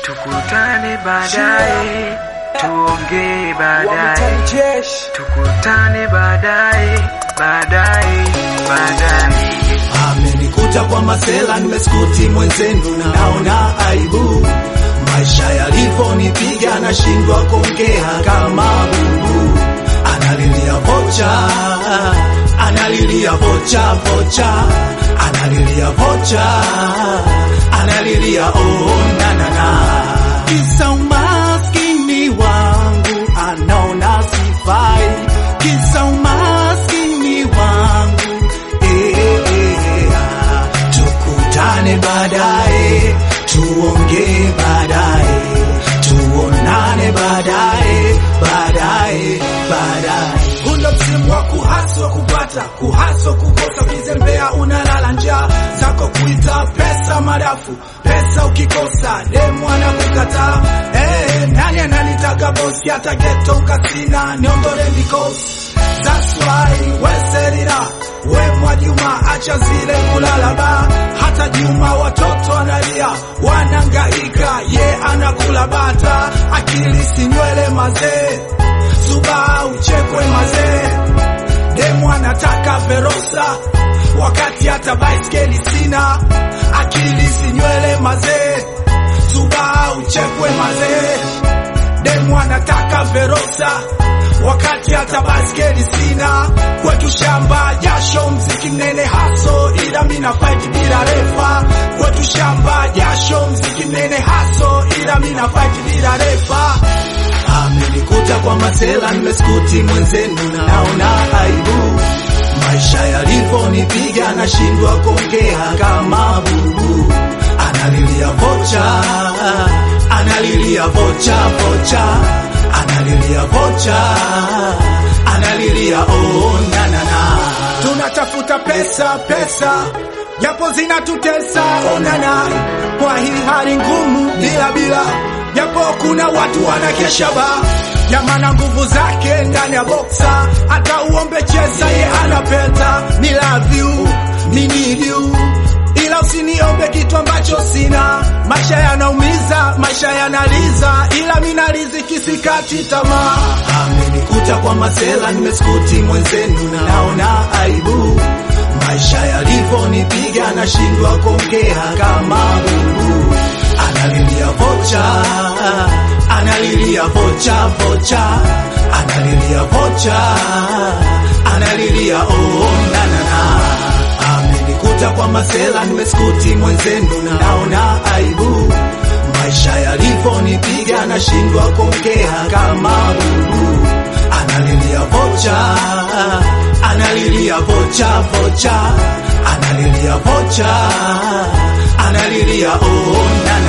tukutane baadaye, tuongee baadaye, tukutane baadaye, baadaye, baadaye. Amenikuta kwa masela, nimeskuti mwenzenu, naona aibu. Maisha yalivyonipiga, nashindwa kuongea kama bubu. Analilia vocha, analilia vocha, vocha, analilia vocha, analilia oh, na na na. Kisa umaskini wangu, anaona sifai. Kisa umaskini wangu eh, eh, ah. Tukutane baadaye, tuongee baadaye, tuonane baadaye, baadaye, baadaye. Huna msimu wa kuhaswa kupata, kuhaswa kukosa, ukizembea unalala njaa zako kuita pesa madafu, pesa ukikosa demu anakukataa. Eh, nani ananitaka bosi, hata geto ukasina niondole mikosi That's why we set it up. We Mwajuma acha zile kulala ba hata Juma watoto analia wanangaika, ye anakula bata, akili si nywele mazee, suba uchekwe mazee, demu anataka Verosa wakati hata baiskeli sina, akili si nywele mazee, suba uchekwe mazee demu anataka Verosa wakati hata baskeli sina. Kwetu shamba jasho, mziki mnene haso, ila mina fight bila refa. Kwetu shamba jasho, mziki mnene haso, ila mina fight bila refa. Amenikuta kwa masela, nimeskuti mwenzenu, naona aibu. Maisha yalivyonipiga, nashindwa kuongea kama bubu. Analilia vocha, analilia vocha, vocha, analilia vocha, analilia oh, na na na. Tunatafuta pesa, pesa japo zinatutesa onana, kwa hii hali ngumu, bila bila, japo kuna watu wanakesha ba jamana, nguvu zake ndani ya boksa, hata uombe cheza ye anapeta. Ni love you, ni need you ila usiniombe kitu ambacho sina. Maisha yanaumiza, maisha yanaliza, ila mina riziki sikati tamaa. Amenikuta kwa masela, nimeskuti mwenzenu, naona aibu. Maisha yalivyonipiga, nashindwa kuongea kama bubu. Analilia vocha, analilia vocha, vocha, analilia vocha, analilia oh, na na na amenikuta kwa masela, nimeskuti mwenzenu, naona aibu. Maisha yalivyonipiga, nashindwa kuongea kama bubu. Analilia vocha, analilia vocha, vocha, analilia vocha, analilia oh, na